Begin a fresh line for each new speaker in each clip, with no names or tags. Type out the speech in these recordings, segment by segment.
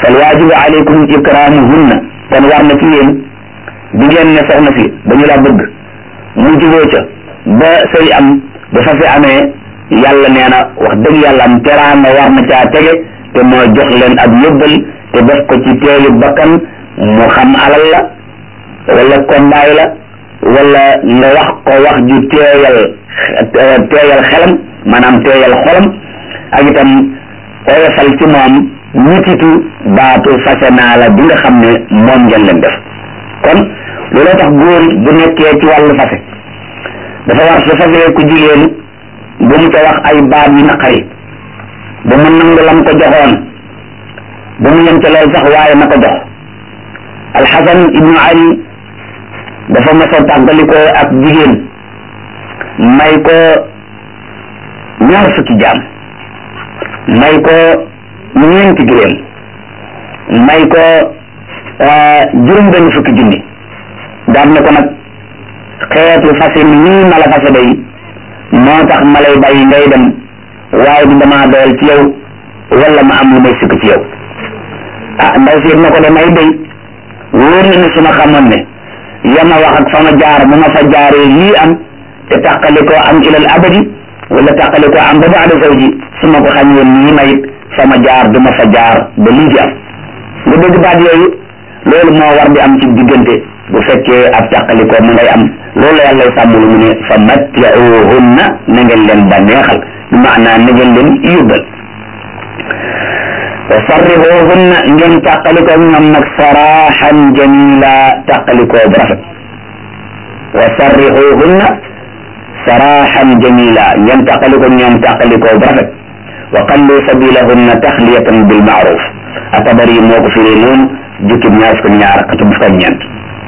fal waajibu alaykum ikramuhunna kon war na ci yéen di ngeen ne soxna si dañu la bëgg mu juboo ca ba sëy am ba fa fi amee yàlla nee na wax dëgg yàlla am teraanga war na caa tege te moo jox leen ak yóbbal te def ko ci teeyu bakkan mu xam alal la wala kondaay la wala nga wax ko wax ju teeyal teeyal xelam maanaam teeyal xolam ak itam oyofal ci moom ñititu baatu fase naa la bi nga xam ne moom ngeen leen def kon looloo tax góor bu nekkee ci wàllu fase dafa war su fasee ku jigéen bu mu ca wax ay baat yu naqari ba mu nangu lam ko joxoon ba mu yem ca loolu sax waaye na ko jox alxasan ibnu ali dafa mas a tàggalikoo ak jigéen may ko ñaar fukki jaam may ko ñeenti giréem may ko juróom benn fukki junni daan ne ko nag xeetu fase mi nii ma la fase day moo tax ma lay bàyyi ngay dem waaye du damaa doyal ci yow wala ma am lu may sukk ci yow ah ndaw si na ko de may day wóor na ne su ma xamoon ne yama wax ak fa ma jaar bu ma fa jaaree lii am te tàqali ko am ilal abadi wala tàqali ko am ba baada zawji su ma ko xam woon nii may fa ma jaar du ma fa jaar ba lii di am nga dégg baat yooyu loolu moo war di am ci diggante bu fekkee ab tàqali ko mu ngay am loolu yàlla sàmm lu mu ne fa mattiuhunna na ngeen leen bànneexal bi maanaa na ngeen leen yóbbal wa sarrihuhunna ngeen tàqalikoo ñoom nag saraxan jamila tàqalikoo bu rafet wa sarrihuhunna saraxan jamila ngeen tàqalikoo ñoom tàqalikoo bu rafet wa qallu sabilahunna taxliyatan bil maaruf atabari moo ko firee noonu jukkib ñaar fukk ñaar xatub fukk ñeent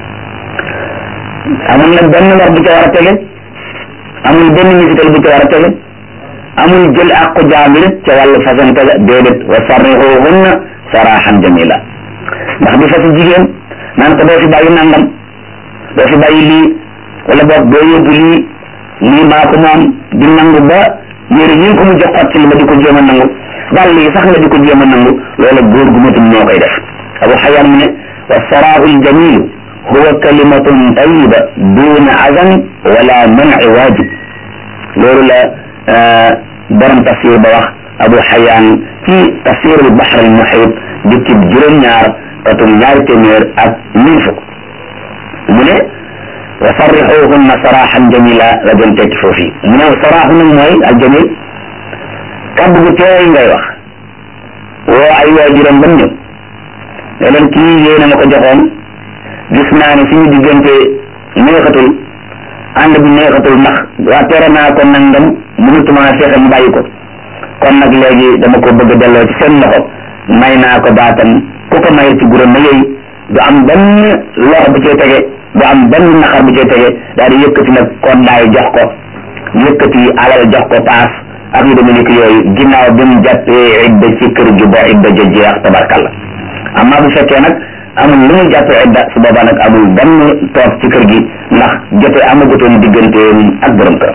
amul nag benn war bu ca war a tege amul benn musital bu ca war a tege amul jël àqu jaamil ca wàllu fasante la déedéet wa sarrihuhunna sarahan jamila ndax di fasi jigéen naan ko doo fi bàyyi nangam doo fi bàyyi lii wala boog doo yóbbu lii lii maa ko moom di nangu ba yére yi ko mu jox xot ci li ba di ko jéem a nangu dàll yi sax nga di ko jéem a nangu loola góor gu matum ñoo koy def abu xayaan mu ne wa saraahu ljamilu huwa kalimatun tayiba duna azan wala manci waajib loolu la borom tafsir ba wax abu xayaan ci tafsir al bahr al muhit di ci juróom-ñaar katum ñaari téeméer ak mille fukk mu ne wa sarrixuhunna saraxan jamila la doon tekki foofu mu ne saraaxu nag mooy al jamil kàddu gu teey ngay wax woo ay waajuram ba ñëw ne leen kii yéena ma ko joxoon gis naa ne suñu diggante neexatul ànd bi neexatul ndax waa tere naa ko nangam mënutuma fexe mu bàyyi ko kon nag léegi dama ko bëgg a delloo ci seen loxo may naa ko baatam ku ko may ci guro na yooyu du am benn loxo bu cay tege du am benn naxar bu cay tege daal di yëkkati nag kondaay jox ko yëkkati alal jox ko paas ak yu demee ni yooyu ginnaaw bi mu jàppee idda ci kër gi ba idda ja jeex tabarkalla amma bu fekkee nag amul lu muy jàppee idda su boobaa nag amul benn toog ci kër gi ndax jote amagutoon digganteem ak borom kër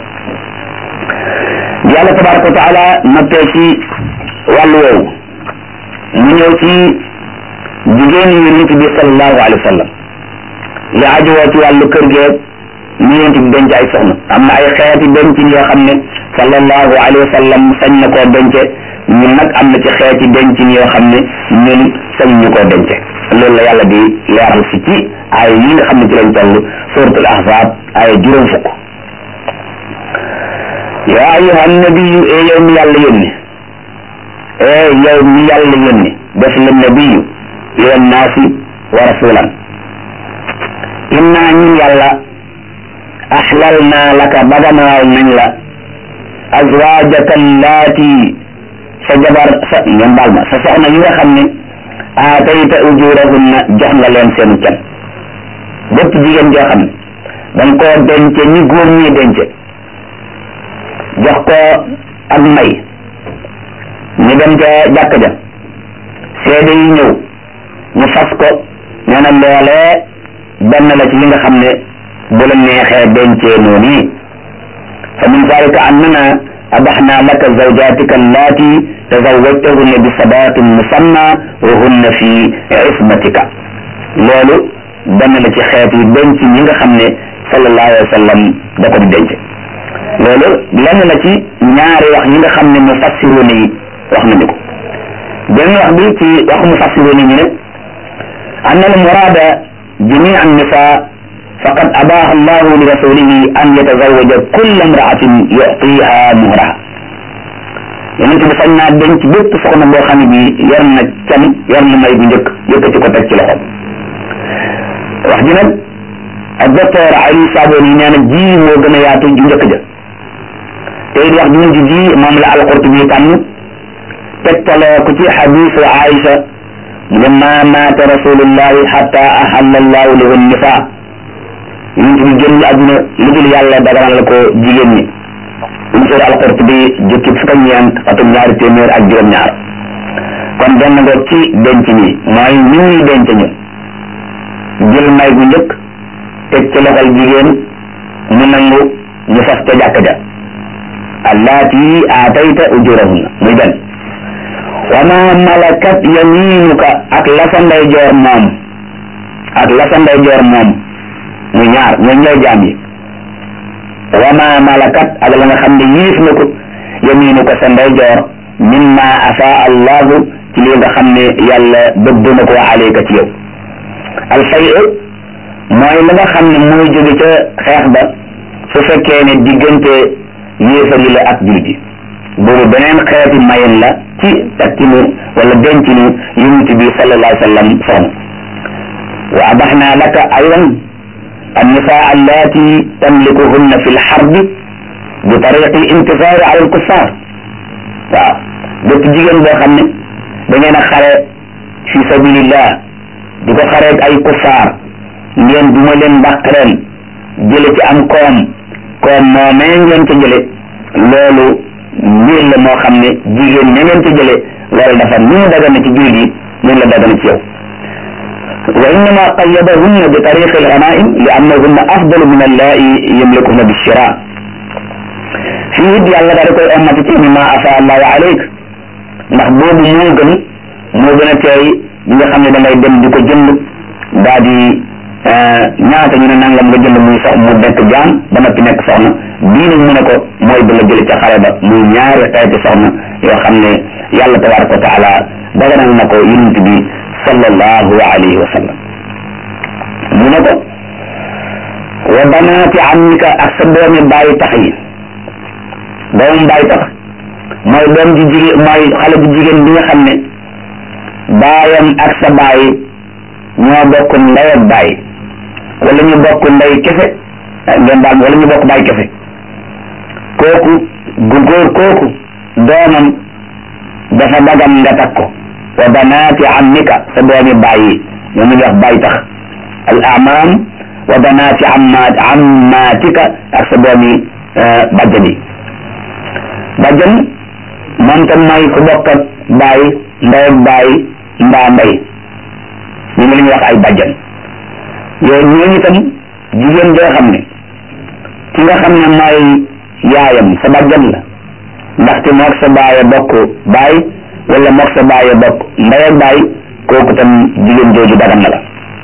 yàlla tabaraka wa taala noppee ci wàllu woowu mu ñëw ci jigéen yi nit bi sallallahu alayhi wa sallam li ajowoo ci wàllu kër geeg ñu yonent bi denc ay soxna am na ay xeeti dencin yoo xam ne sallallahu alayhi wa sallam sañ na koo dence ñun nag am na ci xeeti dencin yoo xam ne ñun sañ ñu koo dence loolu la yàlla di leeral si ci ay yi nga xam ne ci lañ toll suratul ahzab ay juróom fukk yaa ayuha nabiyu e yow mi yàlla yónni e yow mi yàlla yónni def la nabiyu ila naasi wa rasulan inna ñun yàlla axlal naa laka baganaal nañ la azwaajaka allaati sa jabar sa ngeen baal ma sa soxna yi nga xam ne aatayta ujurahunna jox nga leen seen can bépp jigéen joo xam ne danga koo dence ñi góor ñi dence jox ko ak may ñu dem ca jàkk ja seede yi ñëw ñu fas ko nee na loolee benn la ci li nga xam ne bu la neexee dencee noonu fa min zalika annana abaxna laka zawjatika allaati tazawwajtahunna bi sadaqin musamma wa hunna fi ismatika loolu benn la ci xeet yi denc ñi nga xam ne sallallahu alayhi wa sallam da ko di denc loolu lenn la ci ñaari wax ñi nga xam ne mufassiruuna yi wax nañu ko benn wax bi ci waxu mufassiruuna yi ne an al murada jamii an nisa faqad abaha allahu li rasulihi an yatazawaja kulla imraatin yuctiha muhraha yonent bi sañ naa denc bépp soxna boo xam ne bi yor na can yor na may bu njëkk yëkkati ko teg ci loxoom wax ji nag ak docteur Ali Saboni nee na ji moo gën a yaatu ju njëkk ja te it wax ju mujj ji moom la al-Qurtubi tànn tegtaloo ko ci xadiisu Aïcha mu ne maa maata rasulullahi xatta ahalla allahu lahu nisaa yonent bi génn àdduna lu dul yàlla daganal ko jigéen ñi unsur al-Qurtubi jukki fukk ak ñeent atum ñaari téeméer ak juróom-ñaar kon benn ngoog ci denc ñi mooy ni ñuy denc ñu jël may bu njëkk teg ci loxol jigéen mu nangu ñu fas ca jàkka ja allaati aatayta ujurahunna muy benn wa ma malakat yaminuka ak la sa ndeyjoor moom ak la sa ndeyjoor moom muy ñaar ñooy ñooy jaam yi wa ma malakat ak la nga xam ne yiif na ko yaminuka sa ndeyjoor mimma afa allahu ci li nga xam ne yàlla bëgg na ko aleyka ci yow alfay mooy la nga xam ne mooy jóge ca xeex ba su fekkee ne diggante yéefari la ak jullit yi boobu beneen xeeti mayen la ci takkinu wala dencinu yonent bi sallallahu alayhi wa sallam soxna wa abaxna laka aydan النساء اللاتي تملكهن في الحرب بطريق الانتصار على الكفار waaw bépp jigéen boo xam ne da ngeen a xare fi sabilillah di ko xareeg ay kuffaar ngeen duma leen dàq leen jële ci am koom koom moomee ngeen ca jële loolu mbir la moo xam ne jigéen ña ngeen ca jële loolu dafa ni mu dagana ci jullit yi noonu la dagana ci yow wa innama qayyadahunna bi tariqi al-ghanaim li annahunna afdalu min allaa'i yamlikuhunna bi shira fii it yàlla daal di koy ommati ci mimma afa allahu alayk ndax boobu moo gën moo gën a teey bi nga xam ne da ngay dem di ko jënd daa di ñaata ñu ne nangam nga jënd muy sox mu nekk jaam ba noppi nekk soxna bii nag mu ne ko mooy bi nga jële ca xare ba muy ñaari xeeti soxna yoo xam ne yàlla tabaraka wa taala daganal na ko yonent bi sallallahu alayhi wa sallam mu ne ko wa banaati ammika ak sa doomi bàyyi tax yi doomu bàyyi tax mooy doom ji jigéen mooy xale bu jigéen bi nga xam ne baayam ak sa baay ñoo bokk ndey ak baay wala ñu bokk ndey kese ngeen baal wala ñu bokk baay kese kooku gu góor kooku doomam dafa dagan nga takk ko wa banaati ammika sa doomi baay yi ñoom ñu wax baay tax al amaam wa banaati ammaat ammaatika ak sa doomi bàjjan yi bàjjan moom tam mooy ku bokk ak baay ndey ak baay mbaa ndey ñu ngi leen wax ay bàjjan yooyu ñooñu itam jigéen joo xam ne ki nga xam ne mooy yaayam sa bàjjan la ndaxte moog sa baay bokk baay wala moog sa baay bokk ndey ak baay kooku tam jigéen jooju dagan na la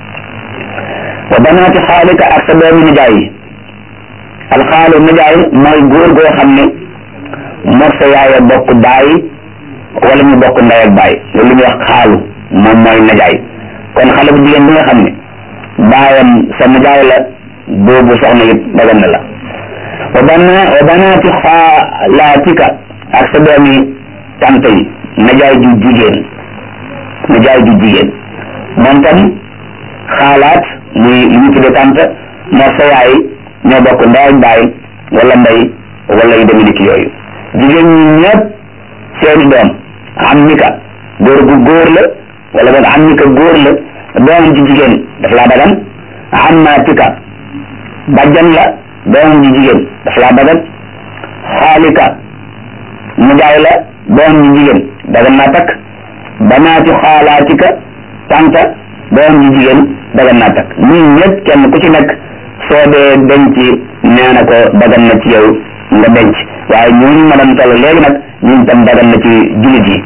wa banaati xaalika ak sa doomi nijaay yi alxaalu nijaay mooy góor goo xam ne moog sa yaaya bokk baay wala ñu bokk ndey ak baay loolu lu ñuy wax xaalu moom mooy najaay kon xale bu jigéen bi nga xam ne baayam sa najaay la boobu soxna it dagan na la wa bana wa banaati xaalaatika ak sa doomi tante yi najaay ju jigéen najaay ju jigéen moom tam xaalaat muy li ñu tudde tante moo sa yaay ñoo bokk ndey ak baay wala ndey wala yu demee ni ki yooyu jigéen ñi ñëpp seeni doom am ni ka góor gu góor la wala boog am ni ka góor la doomam ji jigéen daf laa dagan am naa tika bàjjan la doomam ji jigéen daf laa dagan xaalika mu jaay la doomam ji jigéen dagan naa takk banaatu xaalaatika tanta doomam ji jigéen dagan naa takk ñii ñëpp kenn ku ci nekk soo dee denc nee na ko dagan na ci yow nga denc waaye ñooñu ma doon toll léegi nag ñun tam dagan na ci jullit yi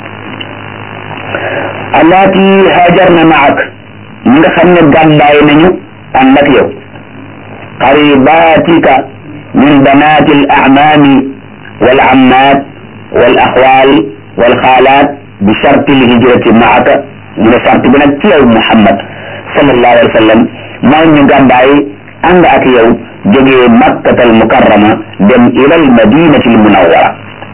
allaati hajarna maak ñi nga xam ne gàddaay nañu ànd ak yow qaribaatika min banaati al amaami wal ammaat wal axwaal wal xaalaat bi sharti l hijrati maaka mu ne sart bi nag ci yow Muhammad sallallahu alayhi wa sallam mooy ñu gàddaay ànd ak yow jógee makkatal mukarrama dem ilal madinati l munawwara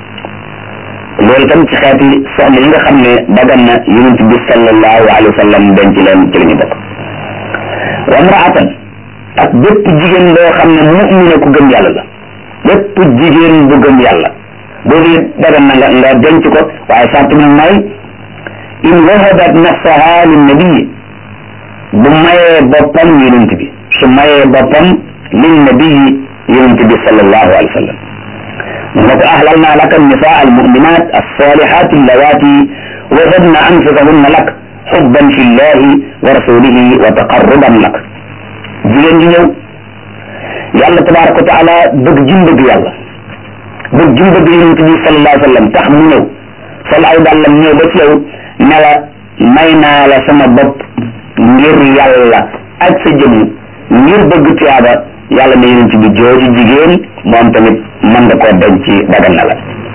loolu tam ci xeeti soxna yi nga xam ne dagan na yonent bi sallallahu alayhi wa sallam denc leen ci la ñu bokk wa mraatan ak bépp jigéen boo xam ne mu'mina ku gëm yàlla la bépp jigéen bu gëm yàlla boobu dagan na nga nga denc ko waaye sart bi mooy in wahabat nafsaha linnabii bu mayee boppam yonent bi su mayee boppam linnabii yonent bi sallallahu alayhi wa sallam mu ne ko ahlalna laka nisaa almuminat alsalihat allawati wahadna anfusahunna lak xubban fi llahi wa rasulihi wa taqarruban lak jigéen ji ñëw yàlla tabaraka wa taala bëgg jim bëgg yàlla bëgg jim bëgg yonent bi sallallahu alayhi wa sallam tax mu ñëw sol aw dàllam ñëw ba ci yow ne la may naa la sama bopp ngir yàlla ak sa jëmm ngir bëgg tuyaaba yàlla ne yonent bi jooju jigéen moom tamit mën nga koo denc dagan na la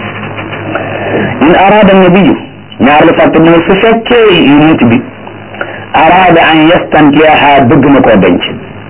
in araada nabiyu ñaar la fàtte mooy su fekkee yonent bi araada an yastankiyaha bëgg na koo denc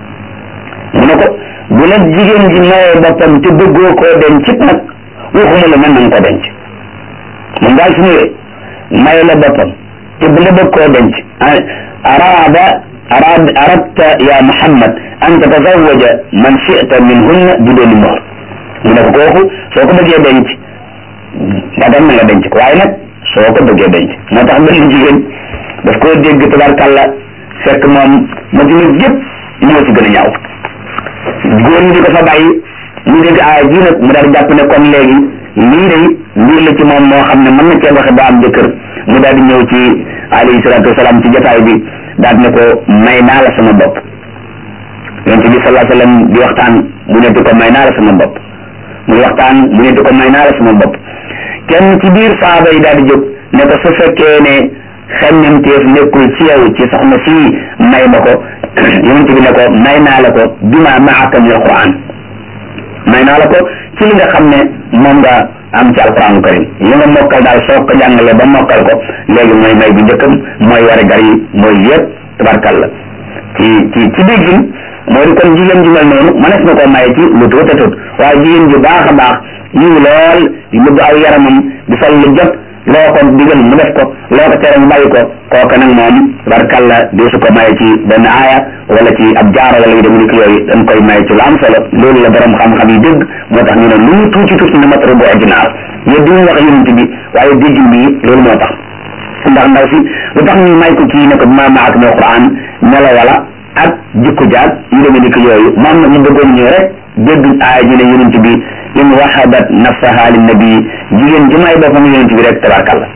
mu ne ko bu la jigéen ji mayee boppam te bëggoo koo denc it nag waxuma la mën nañ ko denc moom daal su ñëwee may la boppam te bu la bëgg koo denc araada araad aradta ya muhammad an tatazawaja man chita minhunna bidooni mohr mu ne ko kooku soo ko bëggee denc dagan na nga denc ko waaye nag soo ko bëggee denc moo tax benn jigéen daf koo dégg tabarkàlla fekk moom madina yëpp moo ci gën a ñaaw góor ñi di ko fa bàyyi mu dégg aaya ji nag mu daal jàpp ne kon léegi lii day mbir la ci moom moo xam ne mën na cee waxe ba am jëkkër mu daal di ñëw ci alayhi salaatu wasalaam ci jotaay bi daal ne ko may naa la sama bopp yonent bi sallallahu alayhi wasallam di waxtaan mu ne di ko may naa la sama bopp muy waxtaan mu ne di ko may naa la sama bopp kenn ci biir saaba yi daal di jóg ne ko su fekkee ne xemmemteef nekkul ci yow ci soxna si may ma ko yonent bi ne ko may naa la ko bima maaka min alquran may naa la ko ci li nga xam ne moom nga am ci alquranu karim li nga mokkal daal soo ko jàngale ba mokkal ko léegi mooy may bu njëkkam mooy wari gar yi mooy yëpp tabarkalla ci ci ci déggin moo di kon jigéen ju mel noonu mënees na koo maye ci lu tuut a tuut waaye jigéen ju baax a baax yiw lool di nëbb aw yaramam di sol lu jot loo ko digal mu def ko loo ko tere mu bàyyi ko kooka nag moom tabarkalla di su ko maye ci benn aaya wala ci ab jaaro wala yu dem ni ko yooyu dañ koy maye ci lu am solo loolu la borom xam-xam yi dégg moo tax ñu ne lu mu tuuti tuuti na matara bu ordinaire yéen du ñu wax yonent bi waaye déggin bi loolu moo tax ndax ndaw si lu tax ñu may ko kii ne ko ma maak mi alquran melo wala ak jikko jaag yu demee ni ko yooyu moom nag mu bëggoon ñëw rek dégg aaya ji ne yonent bi in wahabat nafsaha linnabi jigéen ji may boppam yonent bi rek tabarkalla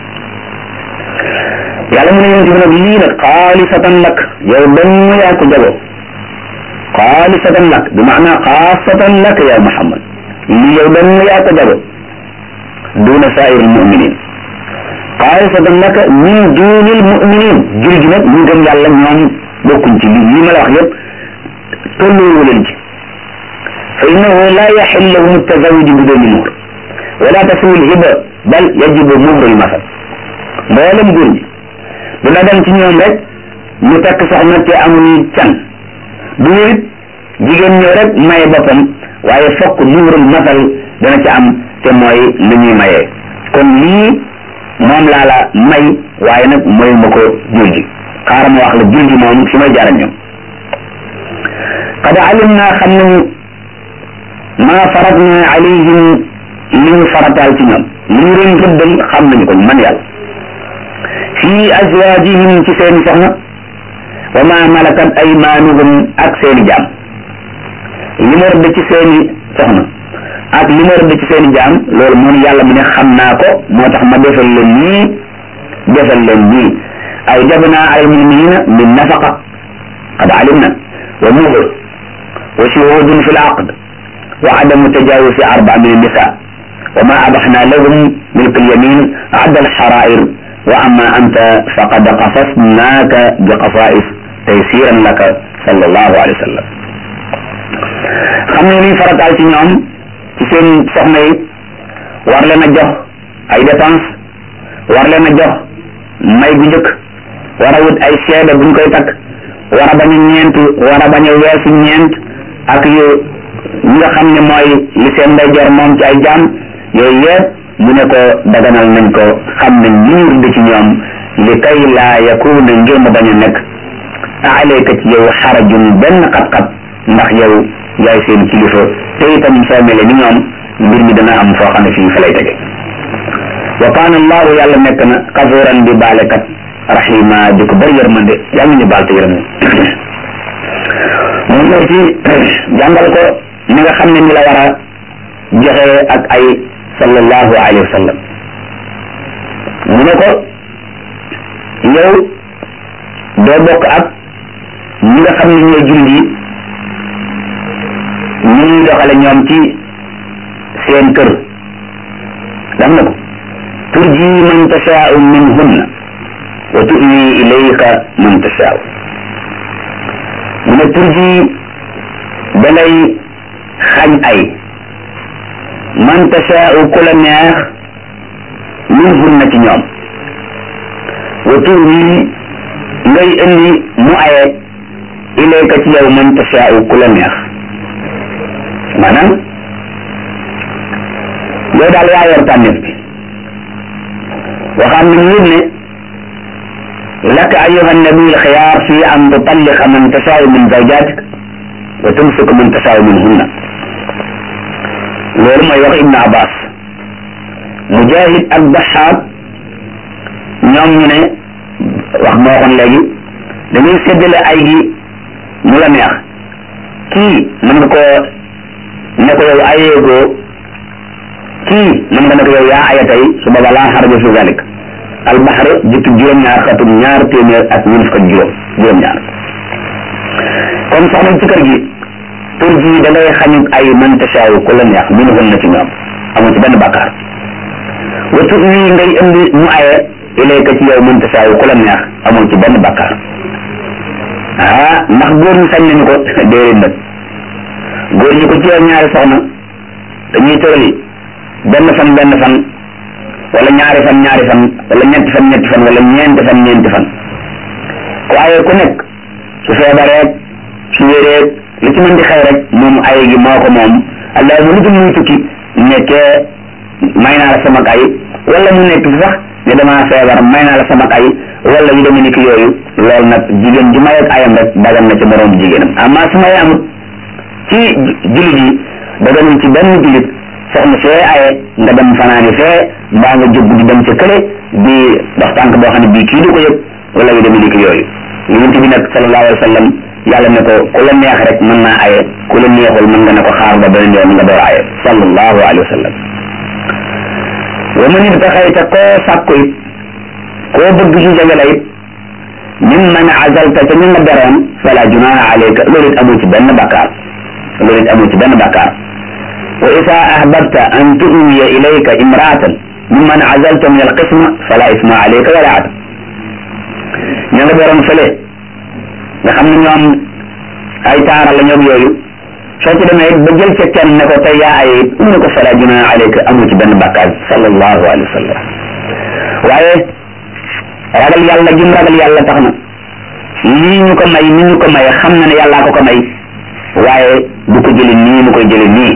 yàlla mu ne yonent bi nag lii nag xaalisatan lak yow dong yaa ko jago xaalisatan lak bi maana xaasatan lak ya muhammad lii yow dong yaa ko jago duna saa'ir almuminin xaalisatan laka min duni almuminin jur gi nag ñu gëm yàlla ñoom bokkuñ ci li lii ma la wax yëpp tolloo leen ci fa innahu la yaxil lahum tazawuju bi duni muhr wala tasiwu lhiba bal yajibu muhru lmasal mboolem góor ñi du la dem ci ñoom rek ñu takk soxna te amuñu can du it jigéen ñëw rek maye boppam waaye fokk muhrul masal dana ci am te mooy li ñuy mayee kon lii moom laa la may waaye nag mooy ma ko jur gi xaaral ma wax la jur gi moom fi may jaar ak ñoom qad alim naa xam nañu maa farat na alayhim li ñu farataal ci ñoom li ñu leen rëddal xam nañu ko man yàlla fii azwaajihim ci seeni soxna wa ma malakat aymaanuhum ak seeni jaam li ma rëdd ci seeni soxna ak li ma rëdd ci seeni jaam loolu moom yàlla mu ne xam naa ko moo tax ma defal leen nii defal leen nii aw jabna al muminina min nafaqa qad alimna wa muhr wa shuhudun fi l aqd wa adamu tajawusi arba min nisa wa ma abaxna lahum milk alyamin adda alxarair wa amma anta faqad qasasnaaka bi qasais taysiran laka sallallahu alayhi wa sallam xam ne liy farataal ci ñoom ci seen soxna yi war leen a jox ay dépense war leen a jox may gu njëkk war a wut ay seede buñ koy takk war a bañ a ñeent war a bañ a weesu ñeent ak yu ñi nga xam ne mooy li seen ndeyjoor moom ci ay jaam yooyu yëpp mu ne ko daganal nañ ko xam nañ li ñu rëdd ci ñoom li kay laa yakuna ngir mu bañ a nekk alayka ci yow xarajun benn xat-xat ndax yow yaay seen kilifa te itam soo mele ni ñoom mbir mi dana am foo xam ne fii fa lay tege wa kaana allahu yàlla nekk na kafuran di baalekat rahima di ko bëri yërmande yàlla ñu baal te yërëm mu ñëw ci jàngal ko ni nga xam ne ni la war a joxe ak ay sallallahu alayhi wa sallam mu ne ko yow doo bokk ak ñi nga xam ne ñooy jullit yi ni ñuy doxale ñoom ci seen kër daf na ko turji man tashaau minhunna wa tu'wi ilayka man tashaau mu ne turji da ngay xañ ay man tashaau ku la neex minhunna ci ñoom wa tu'wi ngay indi mu aye ilayka ci yow man tashaau ku la neex maanaam yow daal yaa yor tànneef bi waxaan nañ yit ne laka ayuha nabi alxiyaar fi an tutalliqa man tashaau min zawjatik wa tumsik man tashaau min hunna loolu mooy wax ibnu abbas mujahid ak daxaab ñoom ñu ne wax moo waxoon léegi dañuy séddale ay gi mu la neex kii mën nga ko ne ko yow ayeegoo kii mën nga ne ko yow yaa aya tey su booba laa xaraja fi zalik albaxar jukki juróom-ñaar xatum ñaar téeméer ak ñeent fukk ak juróom juróom-ñaar kon soxna ci kër gi tur ji da ngay xañu ay man tasaaw ku la neex min hun na ci ñoom amu ci benn bàkkaar wa tur wi ngay indi mu aye ilayka ci yow man tasaaw ku la neex amu ci benn bàkkaar ah ndax góor ñi sañ nañu ko déedéet nag góor ñi ko ci yow ñaari soxna dañuy tërali benn fan benn fan wala ñaari fan ñaari fan wala ñetti fan ñetti fan wala ñeenti fan ñeenti fan waaye ku nekk su feebareeg su wéreeg li ci mën di xew rek moom ay gi moo ko moom allah mu lu muy tukki nekkee may naa la sama ay wala mu nekk fi sax ne damaa feebar may naa la sama ay wala yu demee ni ki yooyu loolu nag jigéen ju may ak ayam rek dagan na ci moroom jigéenam amma su may amut ci jullit yi daganul ci benn jullit soxna see aye nga dem fanaani fee mbaa nga jóg di dem ca kële di dox tànk boo xam ne bii kii du ko yëg wala yu demee ni ki yooyu yonent bi nag sallallahu alayhi wa sallam yàlla ne ko ku la neex rek mën naa aye ku la neexul mën nga ne ko xaar ba beneen yoon nga door aye sallallahu alayhi wa sallam wa man ibtaxayta koo sàkku it koo bëgg ci jege la it min man azalta ca ñu nga beroon fala junaha alayka loolu it amoo ci benn bakkaar loolu it amoo ci benn bakkaar wa isa ahbabta an tuwiya ilayka imraatan mimman azalta min alqisma fala isma alayka wala atam ña nga beroon fële nga xam ne ñoom ay taara la ñoom yooyu soo ci demee it ba jël ca kenn ne ko tey yaa ay it um ne ko fala junaha alayka amoo ci benn bakkaar sallallahu alayhi wa sallam waaye ragal yàlla jum ragal yàlla tax na lii ñu ko may ni ñu ko may xam na ne yàllaa ko ko may waaye du ko jëli nii mu koy jëli nii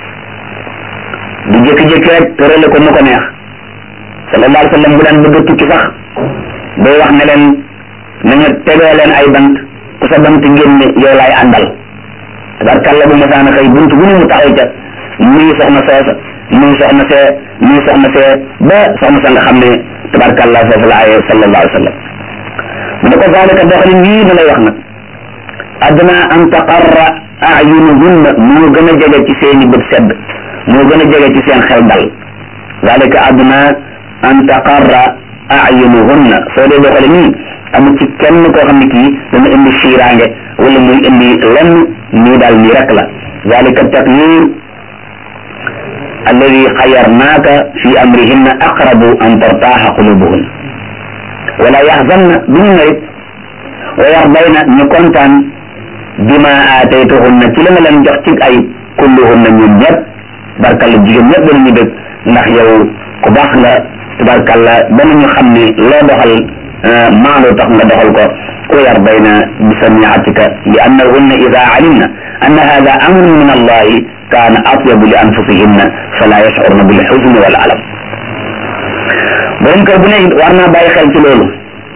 du jékki-jékki rek tërale ko nu ko neex sallallahu alayhi wa sallam bu daan bëgg a tukki sax day wax ne leen nañu tegoo leen ay bant ku sa bant génne yow laay àndal tabarkàlla bu masaana xëy bunt bu ne mu taxaw ca nuyu soxna soosa nuyu soxna see nuyu soxna see ba soxna sa nga xam ne tabarkàlla foofu la aye sallallahu alayhi wa sallam mu ne ko zalika doxalin yii ma lay wax nag adna an taqarra ayunuhunna moo gën a jege ci seeni bët sedd moo gën a jege ci seen xel dal zalika adna an taqarra ayunuhunna soo dee doxale nii amul ci kenn koo xam ne kii dana indi fiiraange wala muy indi lenn nii daal nii rek la zalika taqyir alladi xayarnaaka fi amrihinna aqrabu an tartaaxa qulubuhun wala yaxzanna du ñu merit wa yardayna ñu kontaan bima aataytuhunna ci la nga leen jox ci ay kulluhunna ñun ñëpp barkalla jigéen ñëpp danañu dëgg ndax yow ku baax nga tabarkalla danañu xam ni loo doxal maandu tax nga doxal ko wa yardayna bi samiatika li annahunna ida alimna anna hada amrun min allahi kaana atyabu li anfusihinna fala yashcurna bil xuzni wal alam borom kër bu ne war naa bàyyi xel ci loolu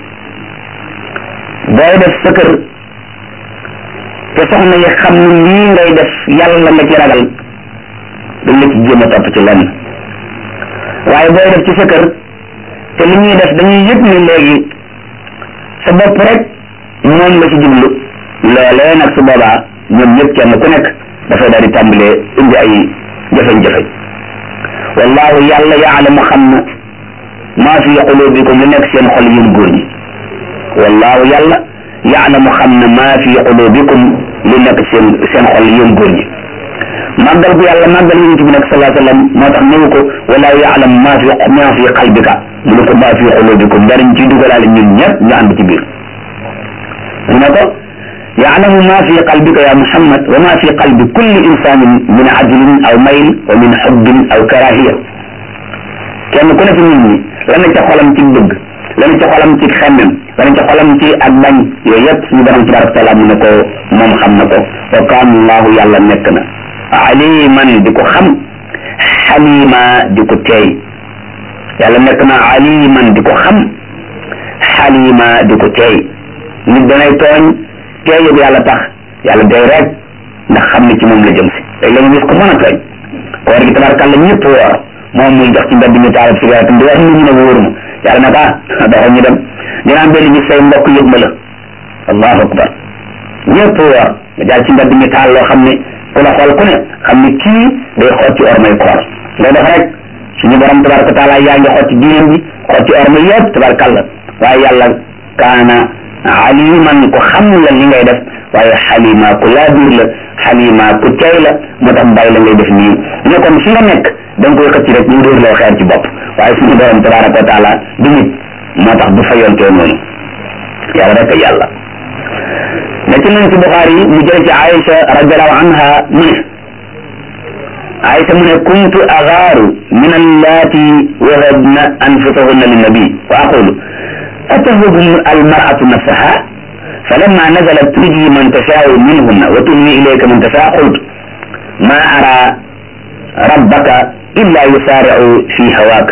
booy def sa kër te soxna yi xam ne lii ngay def yàlla nga ci ragal dañ la ci jéem a topp ci lenn waaye booy def ci sa kër te li ñuy def dañuy yëg ni léegi sa bopp rek moom nga ci jublu loolee nag su boobaa ñoom ñëpp kenn ku nekk dafay daal di tàmbalee indi ay jafe-jafe wallahu yàlla yaalamu xam na maa fi qulubikum li nekk seen xol yéen góor ñi wallahu yàlla yaalamu xam na maa fi qulubikum li nekk seen seen xol yéen góor ñi màggal gu yàlla màggal yonent bi nag salaa sallam moo tax ñëw ko wallahu yaalamu maa fi maa fi qalbika mu ne ko maa fi qulubikum dara ñu ciy dugalaale ñun ñëpp ñu ànd ci biir mu ne ko yaalamu maa fi qalbika ya muhammad wa maa fi qalbi kulli insanin min ajlin aw mayl wa min xubbin aw karahiya kenn ku ne ci nit ñi la na ca xolam ci bëgg la na ca xolam ci xemmem la na ca xolam ci ak bañ yooyu yëpp suñu borom tabaraka taala mu ne ko moom xam na ko wa kaana allahu yàlla nekk na aliman di ko xam xalima di ko teey yàlla nekk na aliman di ko xam xalima di ko teey nit danay tooñ teey yëpp yàlla tax yàlla day rek ndax xam ne ci moom la jëm si léegi la nga gis ko mën a tooñ koor gi tabarakàlla ñëpp woor moom muy jox ci mbedd mi taalab cigarette di wax nit ñi ne wóor ma yàlla nag ah doxal ñu dem dina am benn bis say mbokk yëg ma la allahu akbar ñëpp woor nga jaar ci mbedd mi taal loo xam ne ku la xool ku ne xam ne kii day xool ci ormay koor loo def rek suñu borom tabaraka taala yaa ngi xool ci diinam bi xool ci orma yëpp tabarakàlla waaye yàlla kaana aliman ko xam la li ngay def waaye xalima ku laa biir la xalima ku tey la moo tax bàyyi la ngay def nii ne kon fi nga nekk da nga koy xëcc rek ñu dóor loo xeer ci bopp waaye suñu borom tabaraka wa taala du nit moo tax du fayontee noonu yàlla rek yàlla nekk nañ ci Buxaari yi mu jël ci Aïcha radiallahu anha mu ne Aïcha mu ne kuntu agaaru min allaati wahabna anfusahunna linnabi wa aqulu atahub almaratu nafsaha فلما نزلت تجي من تشاء منهن وتهوي إليك من تشاء قلت ما أرى ربك إلا يسارع في هواك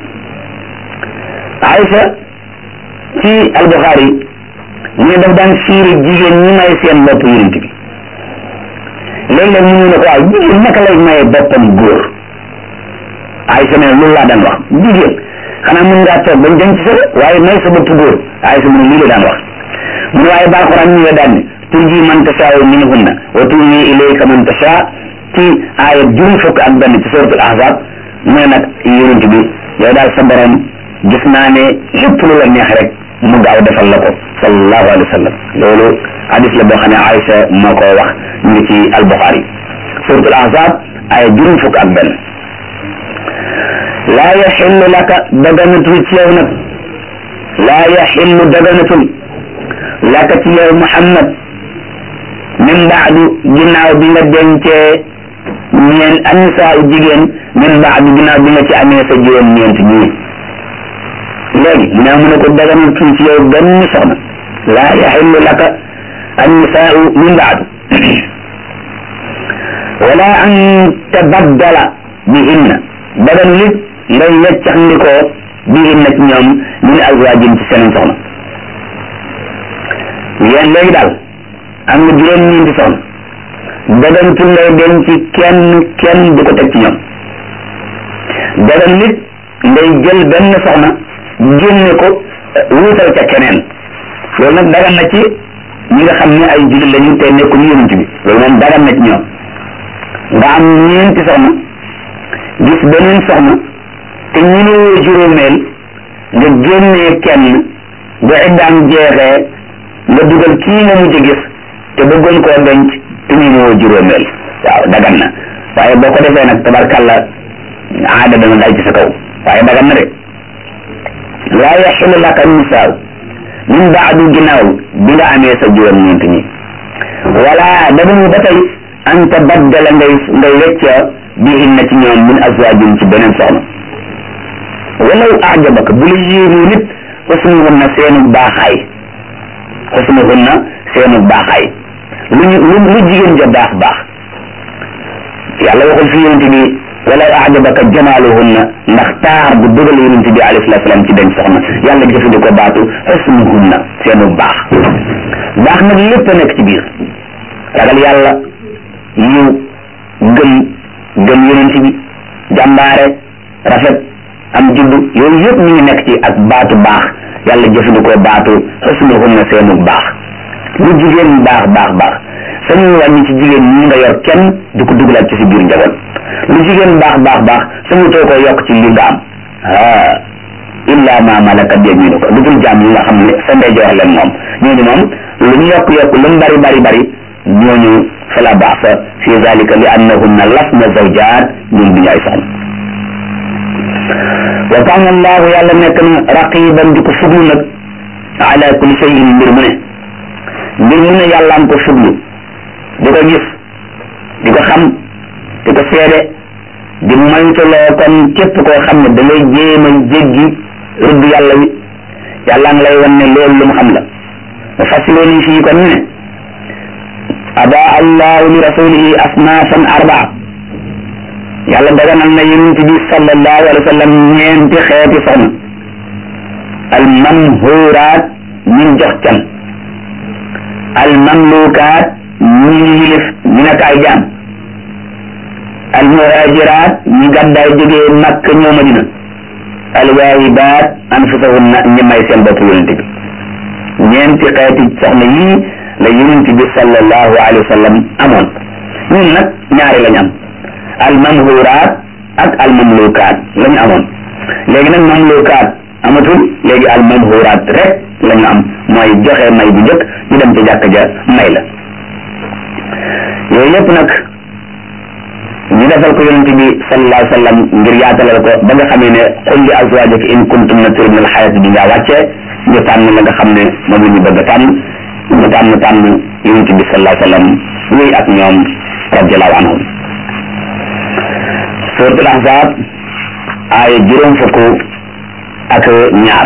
Aïcha ci Al-Bukhari mu ne daf daan fiiri jigéen ñi may seen bopp yonent bi léeg-léeg mu ne ko waaw jigéen naka lay maye boppam góor Aïcha ne loolu laa daan wax jigéen xanaa mun ngaa toog bañ denc sa waaye may sa bopp góor Aïcha mu ne lii la daan wax mu ne waaye ba Alxuraan ñu nga daan ne turji man tashaa'u minhunna wa tu'wi ilayka man tashaa ci aaya juróom fukk ak benn ci suratul ahzab mu ne nag yonent bi yow daal sa borom gis naa ne lépp lu la neex rek mu gaaw defal la ko sallallahu alayhi wa sallam loolu hadis la boo xam ne Aïcha moo ko wax ñu ngi ci al-Bukhari suratul ahzab aaya juróom fukk ak benn laa yaxillu laka daganatul ci yow nag laa yaxillu daganatul laka ci yow Muhammad min baadu ginnaaw bi nga dencee ñeen annisaa u jigéen min baadu ginnaaw bi nga ci amee sa juróom ñeent ñii léegi mu ne mu ne ko daganul tuuti ci yow benn soxna laa yaxillu laka annisaa min baadu wala an tabaddala bihinna daganul it ngay weccax ndikoo bihinna ci ñoom min azwaajin ci seen soxna yéen léegi daal am nga juróom-ñeenti soxna dagantul ngay denc kenn kenn du ko teg ci ñoom dagan nit ngay jël benn soxna génne ko wuutal ca keneen loolu nag dagan na ci ñi nga xam ne ay jullit lañu te nekkuñu yonent bi loolu moom dagan na ci ñoom nga am ñeenti soxna gis beneen soxna te ñu ne woo juróomeel nga génnee kenn bu iddaam jeexee nga dugal kii nga mujj gis te bëggoon koo denc te ñu woo juróomeel waaw dagan na waaye boo ko defee nag tabarkalla aada dana dal ci sa kaw waaye dagan na de laa yaxilu laka nisaaw min baadu ginnaaw bi nga amee sa juróom ñeent ñi wala dañu ba tey an tabaddala ngay ngay wecca bihin na ci ñoom min azwaajin ci beneen soxna walaw ajabaka bu la yéemu nit xusnuhunna seenu baaxaay xusnuhunna seenu baaxaay lu ñu lu lu jigéen ja baax baax yàlla waxul fi yonente bi walaw ajabaka jamaaluhunna ndax taar bu dugal yonente bi alayhi salatu salaam ci denc soxna yàlla jëfandikoo baatu xusnuhunna seenu baax baax nag lépp a nekk ci biir ragal yàlla yiw gëm gëm yonente bi jàmbaare rafet am jubbu yooyu yëpp mi ngi nekk ci ak baatu baax yàlla jëfandikoo baatu xusnuhunna seenu baax lu jigéen baax baax baax sañu wàññi ci jigéen ñi nga yor kenn du ko dugalaat ci si biir njaboot lu jigéen baax baax baax sañu too ko yokk ci li nga am ah illa ma malakat yaminuka lu dul jaam yi nga xam ne sa ndey jox leen moom ñooñu moom lu ñu yokk yokk lu mu bari bari bari ñooñu fala ba'sa fi zalika li annahunna lasna zawjaat ñun duñu ay soxna wa kaana allahu yàlla nekk na raqiban di ko fuglu nag ala kulli shay'in mbir mu ne mbir mu ne yàlla am ko fuglu di ko gis di ko xam di ko seede di moytuloo kon képp koo xam ne da ngay jéem a jéggi rëdd yàlla wi yàlla ngi lay wan ne loolu lu mu xam la mu fasiloo ni fii kon ne aba allahu li rasulihi asnaafan arbaa yàlla daganal na yonent bi sallallahu alayhi wa sallam ñeenti xeeti soxna al mamhuraat ñun jox can al mamlukaat ñi ñu yilif ñu nekk ay jaam al muhajiraat ñi gàddaay jógee makk ñëw madina al waahibaat anfusahunna ñi may seen bopp yonent bi ñeenti xeeti soxna yii la yonent bi sallallahu alayhi wa sallam amoon ñun nag ñaari lañ am al mamhuraat ak al mamlukaat la ñu amoon léegi nag mamlukaat amatul léegi al mamhuraat rek la ñu am mooy joxe may bu njëkk ñu dem ca jàkk ja may la yooyu yëpp nag ñu defal ko yonent bi sallallahu alayhi wa sallam ngir yaatalal ko ba nga xamee ne qul li azwaajika in kuntunna turidna al xayaata dunya wàcce ñu tànn la nga xam ne moom la ñu bëgg a tànn ñu tànn tànn yonent bi sallallahu alayhi wa sallam wéy ak ñoom radiallahu anhum suratul ahzab aaya juróom fukk ak ñaar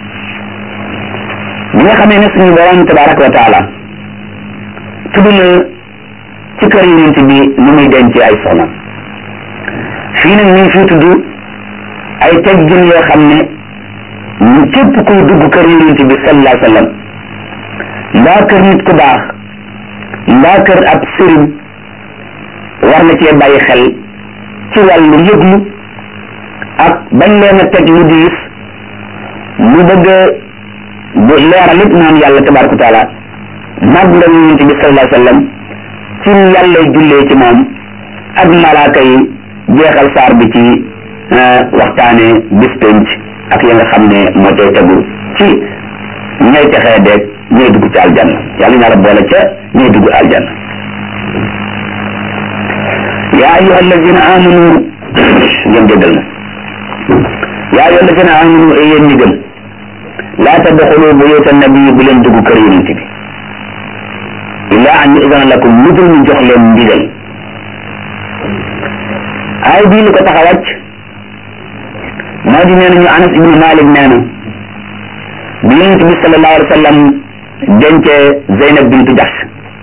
bi nga xamee ne suñu borom tabaraka wa taala tudd na ci kër yonent bi nu muy denc ay soxna fii nag ñu ngi fii tudd ay teggin yoo xam ne ñu képp kuy dugg kër yonent bi sallallahu alayhi wa sallam mbaa kër nit ku baax mbaa kër ab sëriñ war na cee bàyyi xel ci wàllu yëglu ak bañ leen a teg lu diis mu bëgg bu leeral it naan yàlla tabaraka wa taala mag nga yonent bi sallallahu alayhi wa sallam ci yàlla jullee ci moom ak malaaka yi jeexal saar bi ci waxtaane bis penc ak ya nga xam ne moo cay tegu ci ñay texee deeg ñooy dugg ci aljanna yàlla ñaara boole ca ñooy dugg aljanna yaa ayyuha allazina amanu ngeen jéggal na yaa ayyuha allazina amanu ay yéen ñi gëm laa tadxulu buyuta nabi bu leen dugg kër yonent bi illaa an yu'zana lakum lu dul ñu jox leen ndigal ay bii li ko tax a wàcc moo di nee nañu Anas ibnu Malik nee na bi yonent bi sallallahu alayhi wa sallam dencee Zeynab bintu Jahsh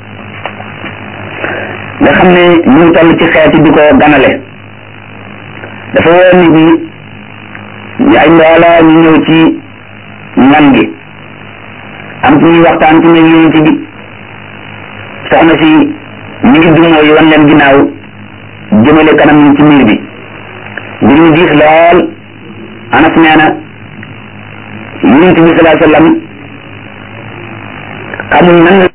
nga xam ne ñu ngi toll ci xeeti di ko ganale dafa woo nit ñi ñu ay mbooloo ñu ñëw ci ngan gi am ci ñuy waxtaan ci ne yonent bi soxna si ñu ngi dumoo yi wan leen ginnaaw jëmale kanam ñu ci miir bi mbir mi diis lool anas nee na yonent bi salaa sallam xamul nan